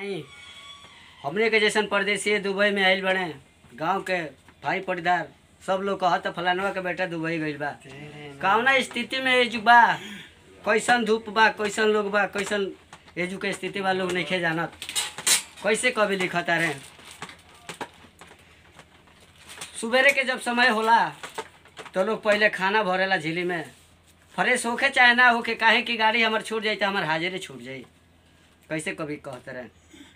आई हमने के जैसन परदेसी दुबई में आइल बने गांव के भाई पटीदार सब लोग कहत फलानवा के बेटा दुबई गइल बा कौना स्थिति में एजु बा कैसन धूप बा कैसन लोग बा कैसन एजु के स्थिति बा लोग नहीं जानत कैसे कभी लिखता रहे सुबेरे के जब समय होला तो लोग पहले खाना भरेला झीली में फ्रेश होके चाहे ना होके काहे कि गाड़ी हमर छूट जाई तो हमार हाजिरी छूट जाई कैसे कभी कहते रहे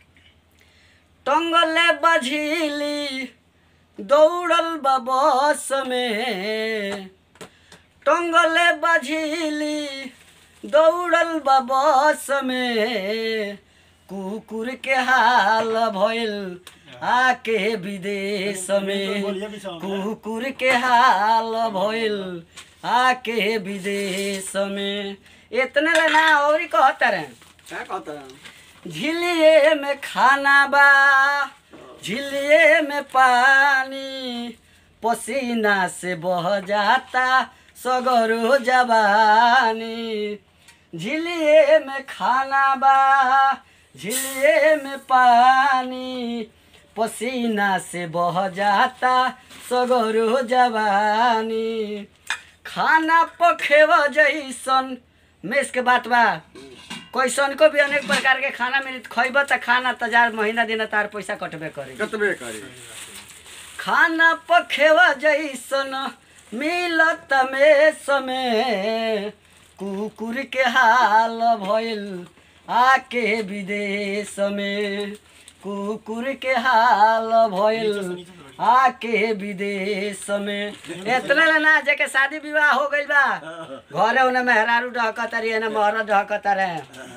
टंगले बझीली दौड़ल बा बस में टंगले बझीली दौड़ल बा बस में कुकुर के हाल भइल आके विदेश में कुकुर के हाल भइल आके विदेश में इतने ले ना और कहता रहे क्या कहता है झिलिए में खाना बा झिलिए में पानी पसीना से बह जाता सगरो जवानी झिलिए में खाना बा झिलिए में पानी पसीना से बह जाता सगरो जवानी खाना पखेवा जैसन मेस के बात बा कैसन को भी अनेक प्रकार के खाना मिली खैब त खाना त जार महीना दिन तार पैसा कटबे करी कतबे करी खाना पखेवा जैसन मिलत में समय कुकुर के हाल भइल आके विदेश में कुकुर के हाल भइल आके विदेश में इतना ले ना जेके शादी विवाह हो गइल बा घरे उन्हें मेहरारू ढहकत रही ना मोहरा ढहकत रहे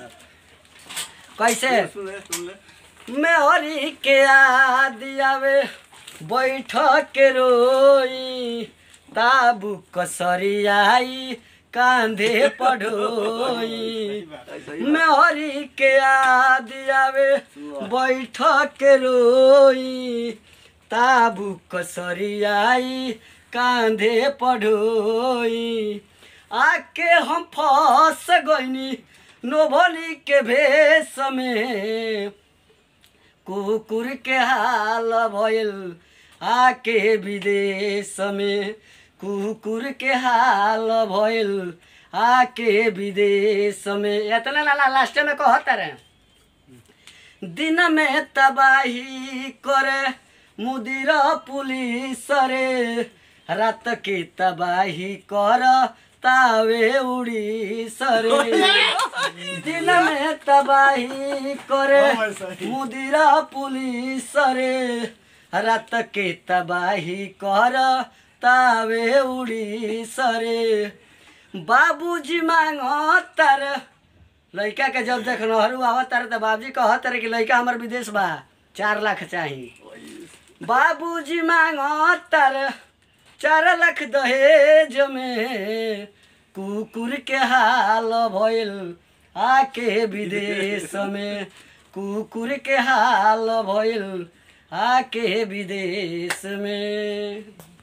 कैसे सुन ले सुन ले मेहरी के आदि आवे बैठ के रोई ताबू कसरी आई कांधे पढ़ोई मेहरी के आदि आवे बैठ के रोई ताबू कसरी आई कांधे पढ़ोई आके हम फंस गईनी नोभली के भेष में कुकुर के हाल भइल आके विदेश में कुकुर के हाल भइल आके विदेश में इतना लाला लास्ट में कहत रहे दिन में तबाही करे मुदिर पुलिस रे रात के तबाही कर तावे उड़ी सरे दिन में तबाही करे मुदिरा पुलिस रे रात के तबाही कर तावे उड़ी सरे बाबूजी मांग तर लड़का के जब देख नहरू आवत तारे तो बाबूजी कहत तारे कि लड़का हमर विदेश बा चार लाख चाही बाबूजी मांग तर चार लाख दहेज में कुकुर के हाल भइल आके विदेश में कुकुर के हाल भइल आके विदेश में